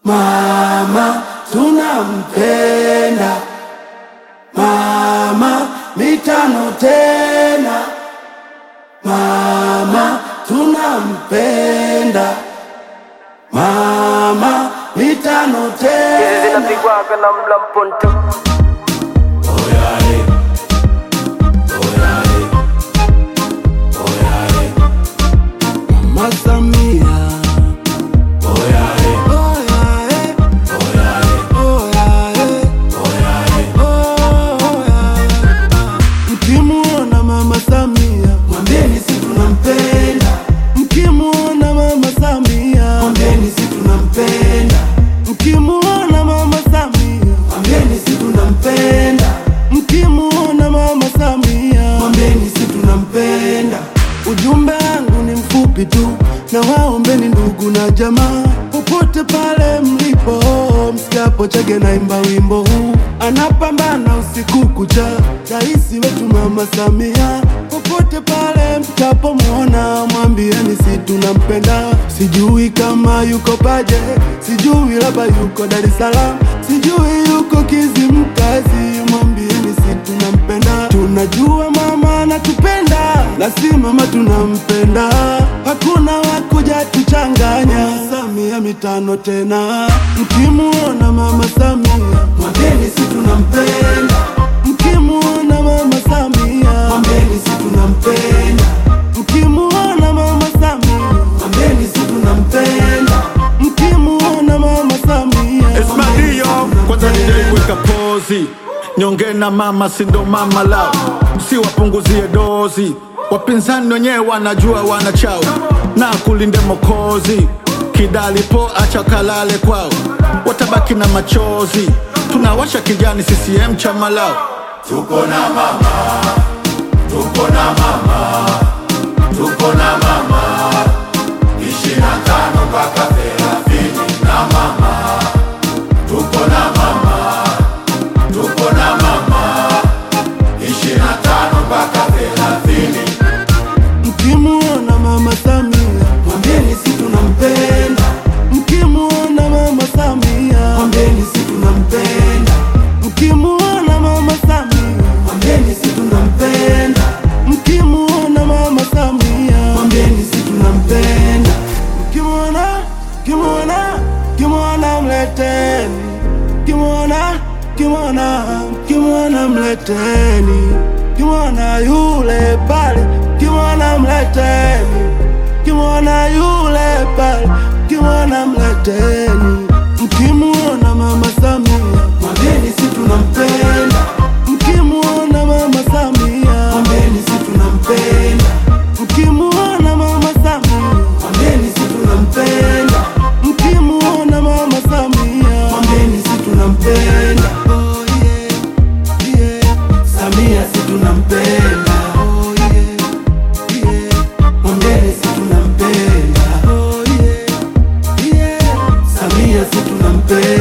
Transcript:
mama tunampenda mama mitano tena mama tunampenda mama mitano Hizi tena zinapigwaga na mlamponto Oyale, oyale, oyale. Mama Samia. Oyale, oyale, oyale, oyale, oyale. Mkimuona Mama Samia, mwambieni si tunampenda. Mkimuona Mama Samia, mwambieni si tunampenda. Mkimuona Mama Samia, mwambieni si tunampenda. Mkimuona Mama Samia, mwambieni si tunampenda. Ujumbe wangu ni mfupi tu, na waombeni ndugu na jamaa, popote pale mlipo, msikiapo Chege naimba wimbo huu, anapambana usiku kucha, rais wetu Mama Samia. Popote pale mtapomwona, mwambieni si tunampenda. Sijui kama yuko Paje, sijui labda yuko Dar es Salaam, sijui yuko Kizimkazi, mwambieni si tunampenda. Tunajua mama anatupenda, na si mama tunampenda, hakuna wakuja tuchanganya. Samia mitano tena, mkimuona mama Samia mwambieni si tunampenda. Mkimuona mama Samia mwambieni si tunampenda. Mkimuona mama Samia mwambieni si tunampenda. Mkimuona mama Samia Esmadio kwanza nijaiweka pozi nyonge na mama sindo mama lao si wapunguzie dozi wapinzani wenyewe wanajua wanachao na kulinde mokozi kidalipo acha kalale kwao watabaki na machozi tunawasha kijani CCM chama lao Tuko na mama, tuko na mama, tuko na mama, ishirini na tano mpaka thelathini na mama, tuko na mama, tuko na mama, ishirini na tano mpaka thelathini. Mkimuona mama Samia, mwambieni si tunampenda. Mkimuona mama Samia, mwambieni si tunampenda. Mkimuona mama Samia, mwambieni si tunampenda. Mkimuona mama Samia, mwambieni si tunampenda. Mkimuona, mkimuona, mkimuona mleteni. Mkimuona, mkimuona, mkimuona mleteni. Mkimuona yule pale, mkimuona mleteni. Mkimuona yule pale, mkimuona mleteni. Mkimuona mama Samia, mwambieni si tunampenda. Mkimuona mama Samia, mwambieni si tunampenda. Mkimuona mama Samia, mwambieni si tunampenda. Mkimuona mama Samia, mwambieni si tunampenda. Oh yeah, yeah. Samia si tunampenda. Oh yeah, yeah. Mwambieni si tunampenda. Oh yeah, yeah. Samia si tunampenda.